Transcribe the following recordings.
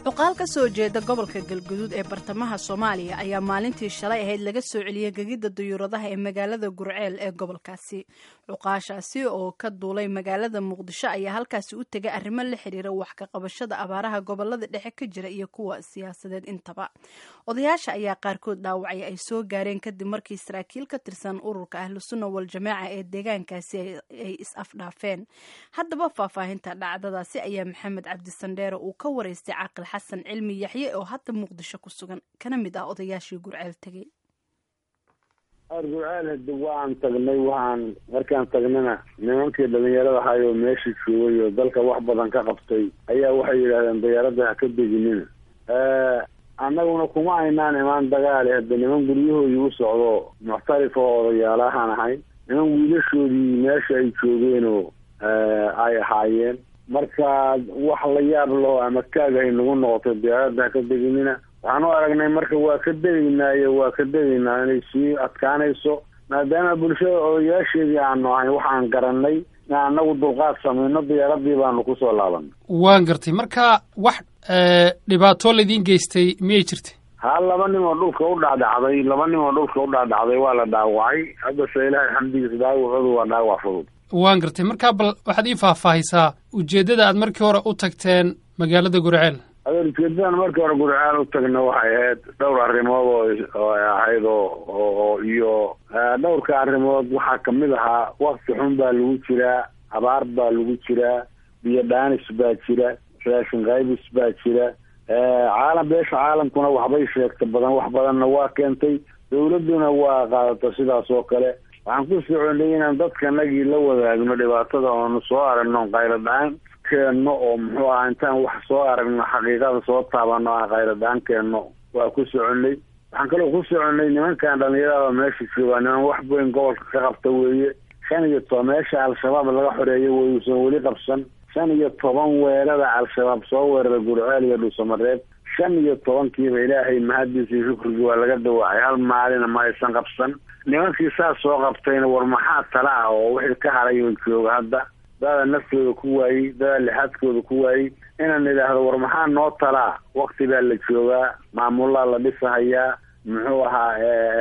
cuqaal ka soo jeeda gobolka galguduud ee bartamaha soomaaliya ayaa maalintii shalay ahayd laga soo celiyey gegidda dayuuradaha ee magaalada gurceel ee gobolkaasi cuqaashaasi oo ka duulay magaalada muqdisho ayaa halkaasi u tegay arrimo la xiriira wax ka qabashada abaaraha gobolada dhexe ka jira iyo kuwa siyaasadeed intaba odayaasha ayaa qaarkood dhaawacay ay soo gaareen kadib markii saraakiil ka tirsan ururka ahlusunna waljamaaca ee deegaankaasi ay is-afdhaafeen haddaba faahfaahinta dhacdadaasi ayaa maxamed cabdisandheere uu ka wareystay caaqil xasan cilmi yaxye oo hadda muqdisho ku sugan kana mid ah odayaashii gurceel tegey ar gurceel hadi waan tagnay waxaan markaan tagnana nimankii dhalinyarada ahay oo meesha joogay oo dalka wax badan ka qabtay ayaa waxay yidhahdeen dayaaradda ha ka deginina annaguna kuma aynaan imaan dagaali hadda niman guryahoodii u socdo muxtarifa oo odayaalahaan ahay niman wiilashoodii meesha ay joogeenoo ay ahaayeen marka wax la yaab laho ama kaagahay nagu noqotay diyaaradda ha ka deginina waxaan u aragnay marka waa ka degaynaayo waa ka degaynaa inay sii adkaanayso maadaama bulshada odayaasheedii aanu ahay waxaan garanay in annagu dulqaad samayno diyaaradii baanu kusoo laabanay waan gartay marka wax dhibaato laydin geystay miyay jirta ha laba nin oo dhulka u dhacdhacday laba nin oo dhulka u dhacdhacday waa la dhaawacay haddase ilaahay xamdigiisa dhaawacoodu waa dhaawac fudud waan gartay markaa bal waxaad ii faahfaahisaa ujeeddada aad markii hore u tagteen magaalada gurceel adeer ujeedadan markii hore gurceel u tagna waxay ahayd dhowr arrimood oo oo ahayd oo oo iyo dhowrka arrimood waxaa kamid ahaa wakti xun baa lagu jiraa abaar baa lagu jiraa biyo dhaanis baa jira raashin qaybis baa jira caalam beesha caalamkuna waxbay sheegta badan wax badanna waa keentay dawladduna waa qaadata sidaas oo kale waxaan ku soconay inaan dadkanagii la wadaagno dhibaatada oonu soo aragno qaylo dhaan keenno oo muxuu aha intaan wax soo aragno xaqiiqada soo taabano aan qaylo dhaan keenno waa ku soconay waxaan kaloo ku soconay nimankan dhalinyarada meesha joogaa niman wax weyn gobolka ka qabta weeye shan iyo toban meesha al-shabaab laga xoreeyo wayuusan weli qabsan shan iyo toban weerada al-shabaab soo weerara gurceel iyo dhuusamareeb shan iyo tobankiiba ilaahay mahadiisa iyo shukrigii waa laga dawaacay hal maalina ma aysan qabsan nimankii saas soo qabtayna war maxaa tala ah oo wixii ka haray oo jooga hadda dada naftooda ku waayey dada lixaadkooda ku waayey inaan idhaahdo war maxaa noo talaa wakti baa la joogaa maamulaa la dhisahayaa muxuu ahaa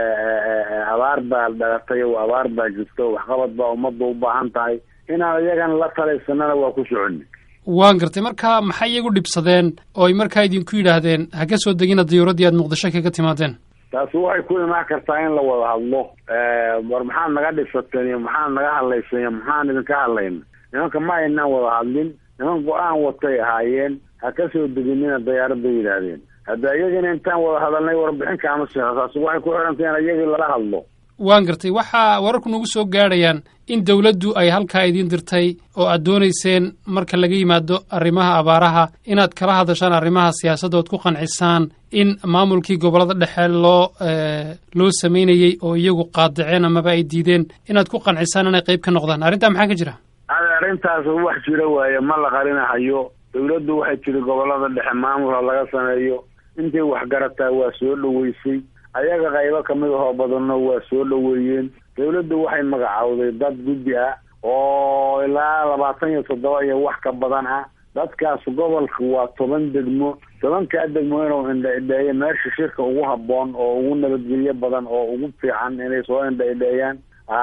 abaar baa dhalatay oo abaar baa jirta oo waxqabad baa ummadda u baahan tahay inaan iyagana la talaysanana waa ku soconi waan gartay marka maxay iyagu dhibsadeen oo ay markaa idinku yidhaahdeen ha ka soo degina diyuuraddii aad muqdisho kaga timaadeen taasi waxay ku imaan kartaa in la wada hadlo war maxaad naga dhibsateen iyo maxaad naga hadlayseen iyo maxaan idinka hadlayna nimanka ma aynaan wada hadlin niman go-aan watay ahaayeen ha ka soo deginina dayaaradda yidhaahdeen hadda iyagina intaan wada hadalnay warbixin kaama seexo taasi waxay ku xidhantay in iyagii lala hadlo waan gartay waxaa wararku nagu soo gaadhayaan in dawladdu ay halkaa idiin dirtay oo aad doonayseen marka laga yimaado arrimaha abaaraha inaad kala hadashaan arrimaha siyaasadda ood ku qancisaan in maamulkii gobollada dhexe loo loo samaynayey oo iyagu qaadaceen amaba ay diideen inaad ku qancisaan inay qayb ka noqdaan arrintaa maxaa ka jira arrintaas wax jira waaye ma la qarinahayo dawladdu waxay tiri gobollada dhexe maamulha laga sameeyo intay waxgarataa waa soo dhoweysay ayaga qaybo kamid ahoo badanno waa soo dhoweeyeen dawladdu waxay magacowday dad guddi ah oo ilaa labaatan iyo toddoba iyo wax ka badan ah dadkaas gobolka waa toban degmo tobankaa degmo inuu indha idheeyo meesha shirka ugu habboon oo ugu nabadgelyo badan oo ugu fiican inay soo indha idheeyaan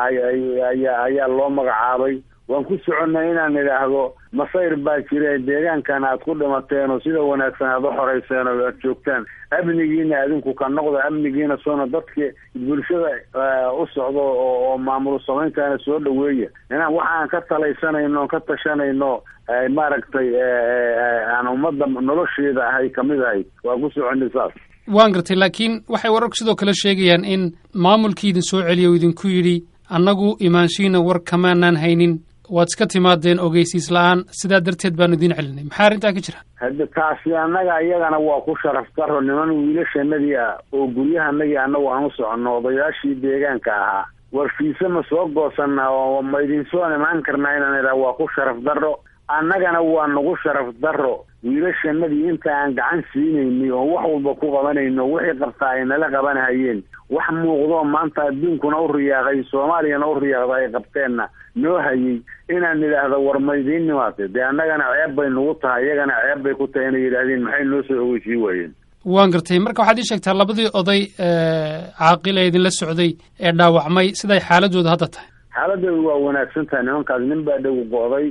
ayaa ayaa loo magacaabay waan ku soconnay inaan idhaahdo masayr baa jira deegaankan aad ku dhimateen oo sida wanaagsan aad u xoreyseen oo aad joogtaan amnigiina adinku ka noqda amnigiina soona dadka bulshada u socdo oo maamul samayntaana soo dhaweeya inaan waxaan ka talaysanayno o ka tashanayno maaragtay aan ummadda nolosheeda ahay kamid ahay waa ku soconnay saas waan gartay laakiin waxay wararku sidoo kale sheegayaan in maamulkii idin soo celiya oo idinku yidhi annagu imaanshiina war kamaanaan haynin waad iska timaadeen ogeysiis la-aan sidaa darteed baanu idiin celinay maxaa arrintaa ka jira hadda taasi annaga iyagana waa ku sharaf daro niman wiilashanadii ah oo guryahanagii annagu aan u soconno odayaashii deegaanka ahaa warfiise ma soo goosanaa oo ma idinsoo imaan karnaa inaan idhaha waa ku sharaf daro annagana waa nagu sharaf daro wiilashanadii inta aan gacan siinaynay oo wax walba ku qabanayno wixii qabtaa ay nala qabanahayeen wax muuqdoo maanta adduunkuna u riyaaqay soomaaliyana u riyaaqda ay qabteenna noo hayay inaan nidhaahdo war maydiin nimaatay dee annagana ceeb bay nagu tahay iyagana ceeb bay ku tahay inay yidhaahdeen maxay noo soo ogeysii waayeen waan gartay marka waxaad ii sheegtaa labadii oday caaqil ee idinla socday ee dhaawacmay siday xaaladooda hadda tahay xaaladooda waa wanaagsan tahay nimankaas nin baa dhagu go'day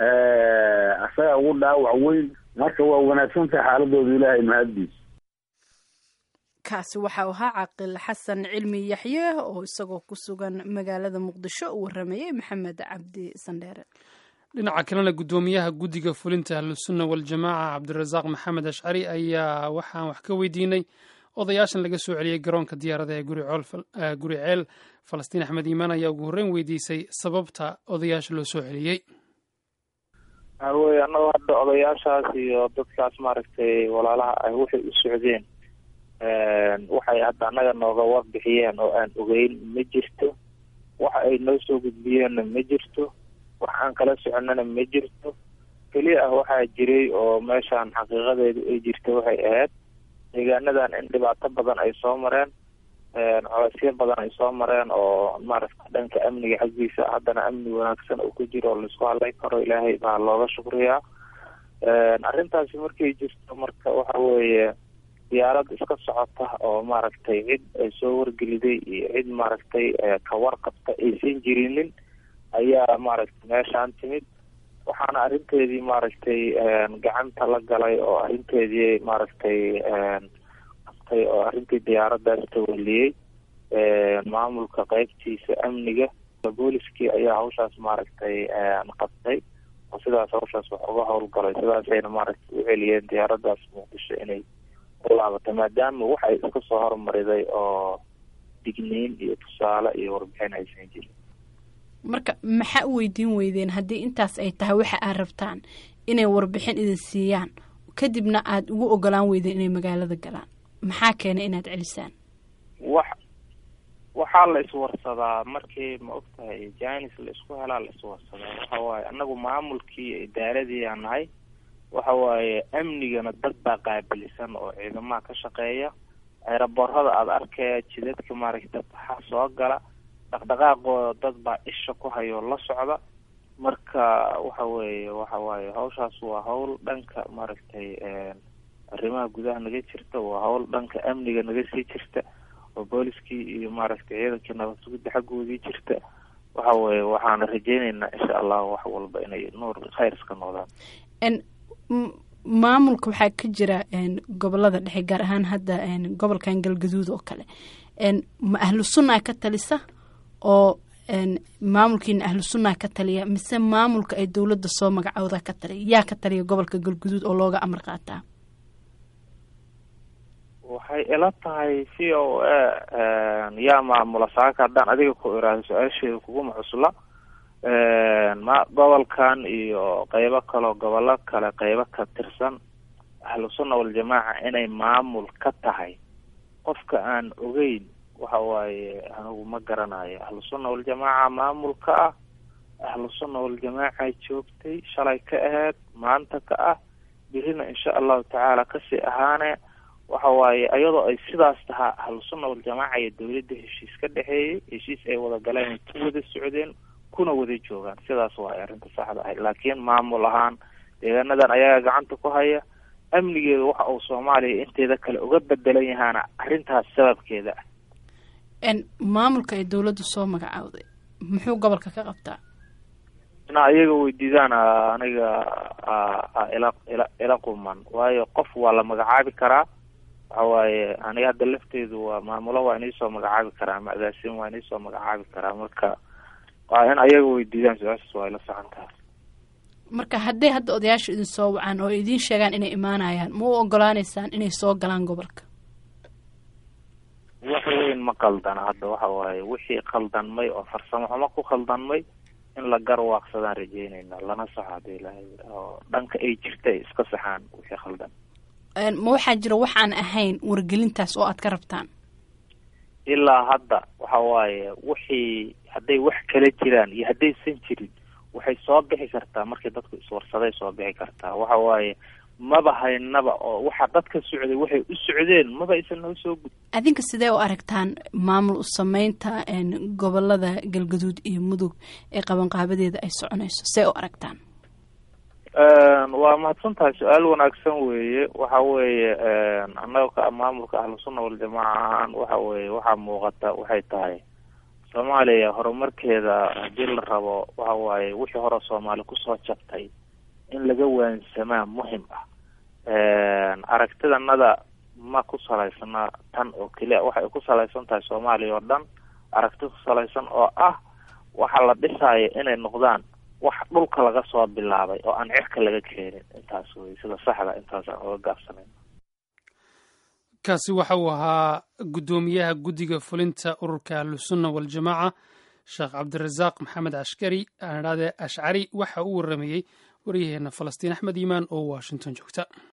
asaga ugu dhaawac weyn marka waa wanaagsan tahay xaaladooda ilaahay mahaddiis kaasi waxau ahaa caaqil xasan cilmi yaxye oo isagoo ku sugan magaalada muqdisho u waramayey maxamed cabdi sandheere dhinaca kalena guddoomiyaha guddiga fulinta ahlusunna waljamaaca cabdirasaaq maxamed ashcari ayaa waxaan wax ka weydiinay odayaashan laga soo celiyey garoonka diyaarada ee guri ceel falastiin axmed iimaan ayaa ugu horreyn weydiisay sababta odayaasha loo soo celiyey wey annagoo hadda odayaashaas iyo dadkaas maaragtay walaalaha ah waxay u socdeen waxay hadda annaga nooga warbixiyeen oo aan ogeyn ma jirto waxa ay noo soo gudbiyeenna ma jirto wax aan kala soconnana ma jirto keliya ah waxaa jiray oo meeshaan xaqiiqadeedu ay jirta waxay ahayd deegaanadan in dhibaato badan ay soo mareen colaysyo badan ay soo mareen oo maaragta dhanka amniga xaggiisa haddana amni wanaagsan uu ku jiro oo laisku hadlay karo ilaahay baa looga shukriyaa arrintaasi markay jirto marka waxa weeye diyaarad iska socota oo maaragtay cid ay soo wargeliday iyo cid maaragtay ka warqabta aysan jirinin ayaa maaragtay meeshaan timid waxaana arrinteedii maaragtay gacanta la galay oo arrinteedii maaragtay qabtay oo arrintii diyaaradaas tawaliyey maamulka qeybtiisa amniga booliskii ayaa hawshaas maaragtay qabtay oo sidaas hawshaas wax uga howlgalay sidaasayna maaragtay u celiyeen diyaaradaas muqdisho inay ulaabatay maadaama waxay iska soo hormariday oo digniin iyo tusaale iyo warbixin aysan jirin marka maxaa u weydiin weydeen haddii intaas ay tahay waxa aad rabtaan inay warbixin idin siiyaan kadibna aada ugu ogolaan weydeen inay magaalada galaan maxaa keenay inaad celisaan wax waxaa la iswarsadaa markii ma og tahay janis la isku helaa la iswarsadaa waxa waaye annagu maamulkii idaaradii aan nahay waxa waaye amnigana dad baa qaabilisan oo ciidamaha ka shaqeeya eeraboorada aada arkaya jidadka maaragta waxaa soo gala dhaqdhaqaaqooda dad baa isha ku hayoo la socda marka waxa weeye waxa waaye hawshaas waa hawl dhanka maaragtay arrimaha gudaha naga jirta waa hawl dhanka amniga naga sii jirta oo booliskii iyo maaragtay ciidankii nabad sugidda xaggoodii jirta waxa weeye waxaana rajeyneynaa insha allah wax walba inay nuur khayr iska noqdaan maamulka waxaa ka jira gobolada dhexe gaar ahaan hadda gobolkan galgaduud oo kale ma ahlu sunnaa ka talisa oo maamulkiina ahlu sunnaa ka taliya mise maamulka ay dowladda soo magacooda ka taliya yaa ka taliya gobolka galgaduud oo looga amar qaataa waxay ila tahay c o a yaa maamula saaka haddaan adiga ku iraahdo su-aasheeda kuguma cusla ma gobolkan iyo qeybo kaleo gobollo kale qeybo ka tirsan ahlu sunna waljamaaca inay maamul ka tahay qofka aan ogeyn waxa waaye anigu ma garanayo ahlu sunna waljamaaca maamul ka ah ahlu sunna waljamaaca joogtay shalay ka aheyd maanta ka ah birina insha allahu tacaala kasii ahaane waxa waaye iyadoo ay sidaas tahaa ahlu sunna waljamaaca iyo dowladda heshiis ka dhexeeyay heshiis ay wada galeen ku wada socdeen kuna wada joogaan sidaas waa ay arrinta saxda ahayd laakiin maamul ahaan deegaanadan ayaga gacanta ku haya amnigeedu waxa uu soomaaliya inteeda kale uga bedelan yahaana arrintaas sababkeeda ah maamulka ay dowladda soo magacawday muxuu gobolka ka qabtaa inaa iyaga weydiidaan aniga ila ila ila quman waayo qof waa la magacaabi karaa waxa waaye aniga hadda lafteedu waa maamulo waa iniisoo magacaabi karaa ama agaasin waa iniisoo magacaabi karaa marka waa in ayaga weydiidaan su-aashaas waa ila saxan tahay marka hadday hadda odayaasha idin soo wacaan oo idiin sheegaan inay imaanayaan ma u ogolaaneysaan inay soo galaan gobolka wax weyn ma qaldana hadda waxa waaye wixii qaldanmay oo farsamo xumo ku qaldanmay in la garwaaqsadaan rajeynayna lana saxo hadii ilahay oo dhanka ay jirta ay iska saxaan wixii khaldan ma waxaa jira waxaan ahayn wargelintaas oo aad ka rabtaan ilaa hadda waxa waaye wixii hadday wax kala jiraan iyo haddaysan jirin waxay soo bixi kartaa markii dadku iswarsaday soo bixi kartaa waxa waaye maba haynaba oo waxa dadka socday waxay u socdeen maba aysan noo soo gudin adinka sidee u aragtaan maamul u sameynta gobolada galgaduud iyo mudug ee qabanqaabadeeda ay soconayso see u aragtaan waa mahadsan tahay su-aal wanaagsan weeye waxa weeye annaga ka maamulka ahlusunna waljamaaca ahaan waxa weeye waxaa muuqata waxay tahay soomaaliya horumarkeeda haddii la rabo waxa waaye wixii hore soomaali kusoo jabtay in laga waansamaa muhim ah aragtidanada ma ku salaysana tan oo keliya waxay ku salaysan tahay soomaaliya oo dhan aragti ku salaysan oo ah waxa la dhisaayo inay noqdaan wax dhulka laga soo bilaabay oo aan cirka laga keenin intaas wey sida saxda intaas aan oga gaabsanayn kaasi waxa uu ahaa guddoomiyaha guddiga fulinta ururka ahlusunna waljamaaca sheekh cabdirasaaq maxamed ashkari aadhaade ashcari waxa uu waramayey waryaheena falastiin axmed iimaan oo washington joogta